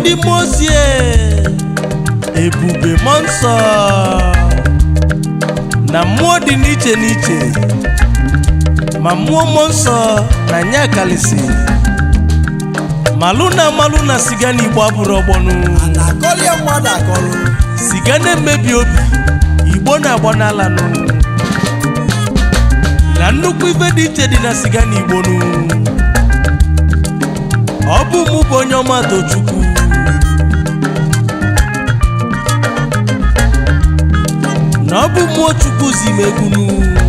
ndị mmụọ ozi e, ebube mmụọ nsọ na mmụọ dị n'iche n'iche ma mmụọ mmụọ nsọ na nya kalisi malụ na malụ na siga n'igbo abụrụ ọgbọnụ na-akọli ya mmadụ akọlụ siga na-emebi obi igbo na-agba n'alanụ na nnukwu ife dị iche dị na siga na igbonu ọ bụ mụ bụ onye ọma tochukwu na ọ bụ mmụọ chukwu zi m egwunu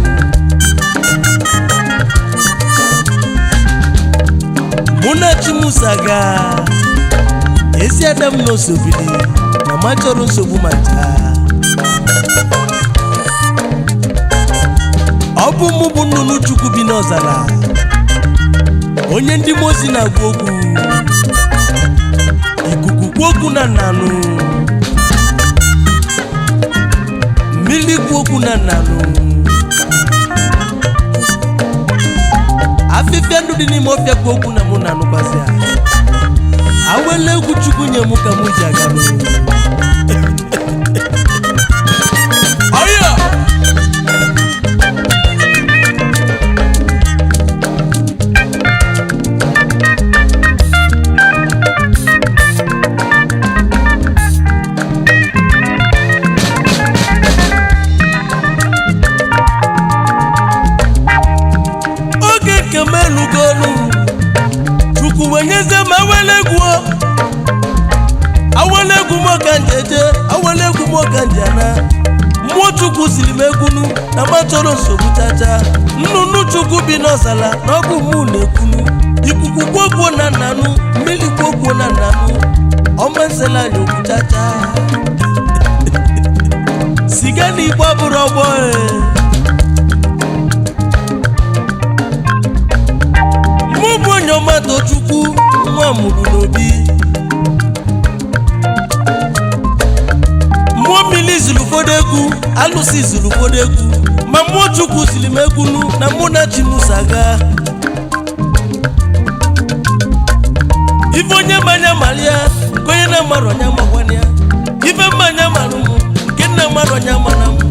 mụ na chimusaga ezi adam na osobili na ma chọrọ nsogbu ma ncha ọ bụ mụ bụ nnụnụ chukwu bi n'ọzara onye ndị mozi na-agwa okwu ikuku kwu okwu na nnanụ mmiri kwu okwu na nnanụ afịfịa ndụ dị n'ime ọfịa kwu okwu na mụ na anụkwazi a awele egwu chukwu nye mụ ka mụ ji aga n'ụlọ ọyọ oge nke m elugolu chukwu wenyeze m awele egwu awele egwu m ọka njeje awele egwu m ọka njana mmụọ chukwu siri m egwunu na ma chọrọ nsogbu chacha nnụnụ chukwu bi n'ọzala na ọ bụ mụ na-ekwunu ikuku kwogbuo na nnanụ mmiri kwogbuo na nnanụ ọmasịla anyị okwu chacha siga na igbo abụrụ ọgbọ e. mụ bụ onye ọma tochukwu nwa mụrụ n'obi mmụọ mmiri zuru ụfọdụ egwu alụsị zuru ụfọdụ egwu ma mmụọ chukwu siri m egwunu na mụ na chimusaga ife onye mmanya mara ya nke onye na-amarọ onye amakwana ya ife mmanya mara m nke nna mmadụ onye amara m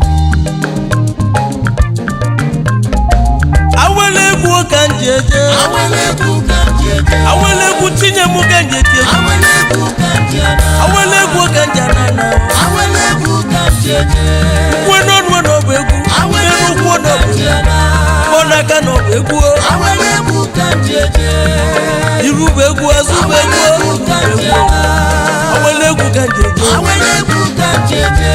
awele egwu ka m ji eje awele egwu ka m ji eje awele egwu tinye m ka m ji eti egwu awele egwu ka m ji ana awele egwu ka m ji anana awele egwu ka m ji eje kwe n'ọnụ na ọ bụ egwu awele n'elu egwu ụkwụ na ka ọ m bụ ji egwu ana kpọ n'aka na ọ bụ egwu awele egwu ka m ji eje iru bụ egwu azụ bụ awele egwu egwu ka m ji egwu ana awele egwu ka m ji eje awele egwu ka m ji eje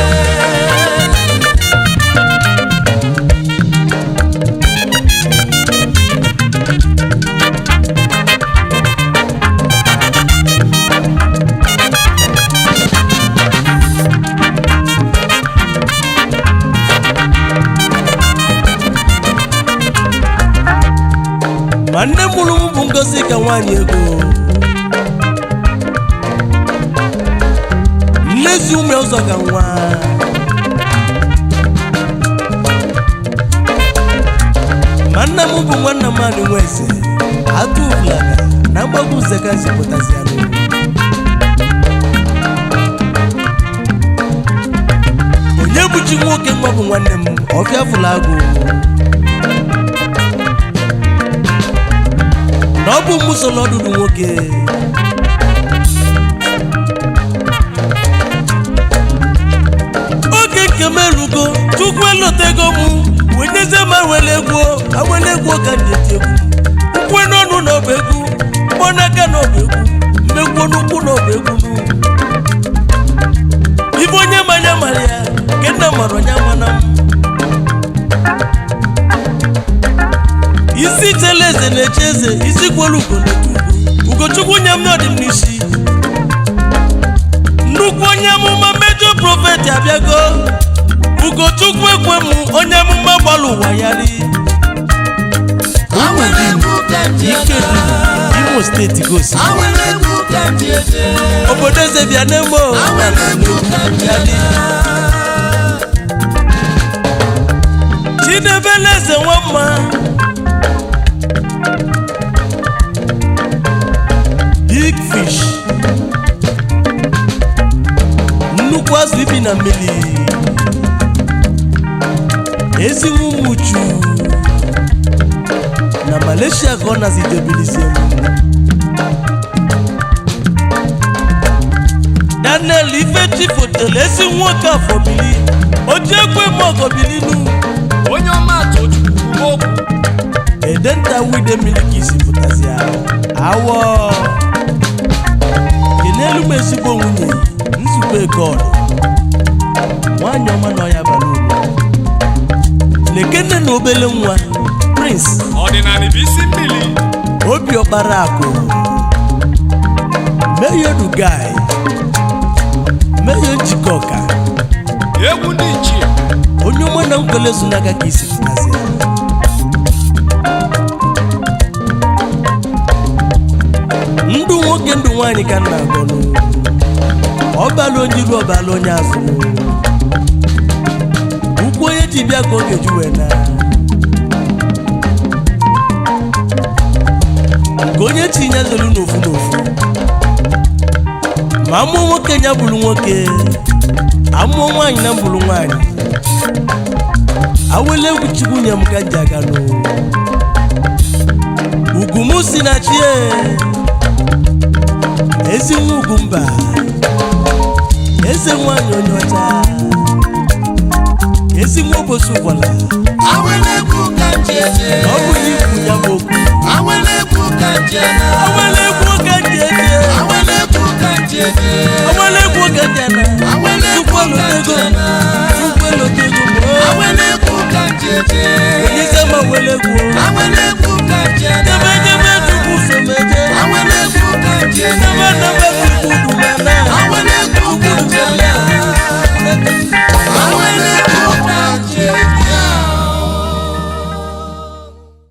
ma nne mụrụ m bụ ngozi ka nwaanyị ego nlezi ume ụzọ ka nwa ma nna m bụ nwanna m anị nwa eze atụ ulaga na mgbagwo zeka zipụtazi anụ onye bụchi nwoke nwa bụ nwanne m ọfịa fụla agụ na ọ bụ mụ so n'ọdụdụ nwoke oge nke m erugo chukwu elotego m wenyeze m awele egwu awele egwu ka m ji eti egwu ukwe n'ọnụ na ọba egwu mkpọ n'aka na ọba egwu mmegwuo n'ukwu na ọba egwu n'ugwu ibe onye manya mara ya nke nna mara onye mana m isi chela eze na-eche eze isi kwelu ugo na-ekwu ugo ugochukwu nye m n'ọdị m n'isi nnukwu onye amụma mejọ prọfeti abịago ugochukwu ekwe m onye amụma gbara ụwa ya ri awele egwu ka m ji ike ana dị imo steeti gosi awele egwu ka m ji eje obodo eze bịa n'emo awele egwu ka m ji ana chidebele eze nwamma big fish bụ azụ ibi na mmiri ezi nwa ụmụ uchu na malaysia ka ọ nazidebilizie daniel ifechi fotelu ezi nwoke afọ bili oji ekwe m ọgọbilinu onye ọma tochukwu kwuo okwu edenta wide milikisi pụtazia awọ kenelu m ezigbo nwunye nzukọ egod nwanyị ọma na ọya bara uru lekene na obele nwa prince ọdịnala bụ isi mmiri obi ọkpara akụ meyo dugai meyo njikọka egwu ndị ichie onye ọma na nkwele zunaga ka isi pụtazia ndụ nwoke ndụ nwaanyị ka nna agọnụ ọbala onye iru ọbala onye azụ ukwu onye ji bịa ka oge ju wee na ka onye tinye zolu n'ofu n'ofu ma amụọ nwoke ya bụrụ nwoke amụọ nwaanyị na mbụrụ nwaanyị awele egwu chukwu nye m ka m ji aga n'ụwa ugwu m si na chie ezi nwa ugwu mba eze nwanyị onye ọcha ezi nwa obosi ụgbọla Awelegwu ka m ji eje. ọ bụ na ikwu ya bụ okwu Awelegwu ka m ji ana. awele egwu oge ji eje Awelegwu ka m ji eje. awele egwu oge ji ana Awelegwu Chukwu ka m ji elotego ana. Chukwu elotego